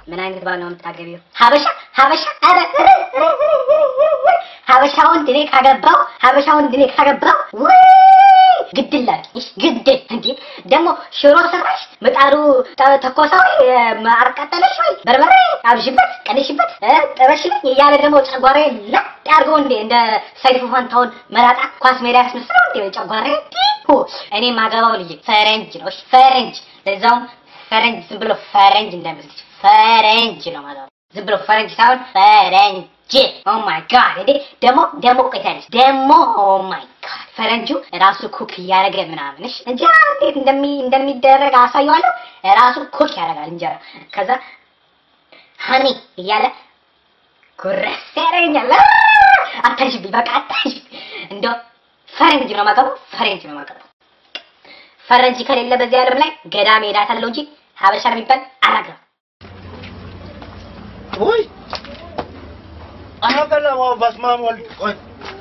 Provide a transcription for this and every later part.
ምን አይነት ባል ነው የምታገቢው? ሀበሻ ሀበሻ ኧረ ሀበሻ ወንድ እኔ ካገባው ሀበሻ ወንድ እኔ ካገባው ወይ ግድላል ግድል እንዴ ደግሞ ሽሮ ሰራሽ ምጣዱ ተ- ተኮሰ ወይ አርቀጠለሽ ወይ በርበሬ አብዥበት ቀንሽበት እ፣ ጥበሽልኝ እያለ ደግሞ ጨጓሬ ለጥ አድርገው እንዴ እንደ ሰይፉ ፋንታውን መላጣ ኳስ ሜዳ ያስመስለው እንዴ ጨጓሬ ዲሁ እኔ ማገባው ልጅ ፈረንጅ ነው እሺ ፈረንጅ ለዛውም ፈረንጅ ዝም ብሎ ፈረንጅ እንዳይመስልሽ ፈረንጅ ነው ማለት ዝም ብሎ ፈረንጅ ሳይሆን ፈረንጅ ኦ ማይ ጋድ እንዴ ደግሞ ደግሞ ቆይታለች ደግሞ ኦ ማይ ጋድ ፈረንጁ ራሱ ኩክ እያደረገ ምናምን እሺ እንጀራ እንዴት እንደሚ እንደሚደረግ አሳየዋለሁ ራሱ ኩክ ያደርጋል እንጀራ ከዛ ሀኒ እያለ ጉረስ ያደርገኛል አ! አታሽብኝ በቃ አታሽብኝ እንደው ፈረንጅ ነው የማገባው ፈረንጅ ነው የማገባው ፈረንጅ ከሌለ በዚህ ዓለም ላይ ገዳም ሄዳታለሁ እንጂ ሀበሻ የሚባል አላገባም ውይ አያገለማ በስመ አብ ወልድ ቆይ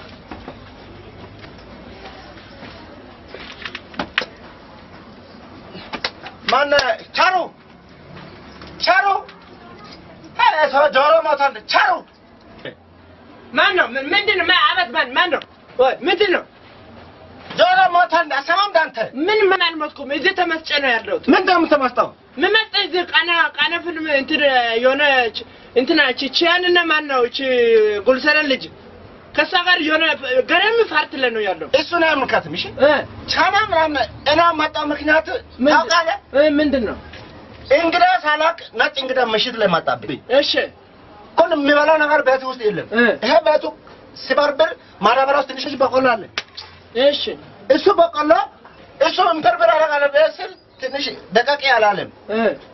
ማነህ ቻሩ ቻሩ ኧረ ሰው ጆሮ ሞታል ቻሩ ማን ነው? ምን- ምንድን ነው? ማ- አበት ማን ማን ነው? ወይ ምንድን ነው? ጆሮ ሞታል አሰማም ዳንተ ምን ምን አልሞትኩም። እዚህ ተመስጬ ነው ያለሁት። ምን እንደምትመስጠው ምን መጣ እዚህ ቃና ቃና ፊልም እንትን የሆነች እንትና እቺ ቺያንና ማን ነው እቺ ጉልሰረን ልጅ ከእሷ ጋር የሆነ ገረም ፓርት ላይ ነው ያለው። እሱን አያምልከትም እሺ እ ቻና ምናምን እና መጣ ምክንያት ምን- ታውቃለህ እ ምንድን ነው? እንግዳ ሳላቅ ነጭ እንግዳ ምሽት ላይ መጣብኝ እሺ ሁሉ የሚበላው ነገር ቤት ውስጥ የለም እ ይሄ ቤቱ ሲበርብር ማዳበሪያ ውስጥ ትንሽ በቆሎ አለ እሺ እሱ በቆሎ እሱ እንተርብር አደርጋለሁ ብዬ ስል ትንሽ ደቀቅ ያላለም እ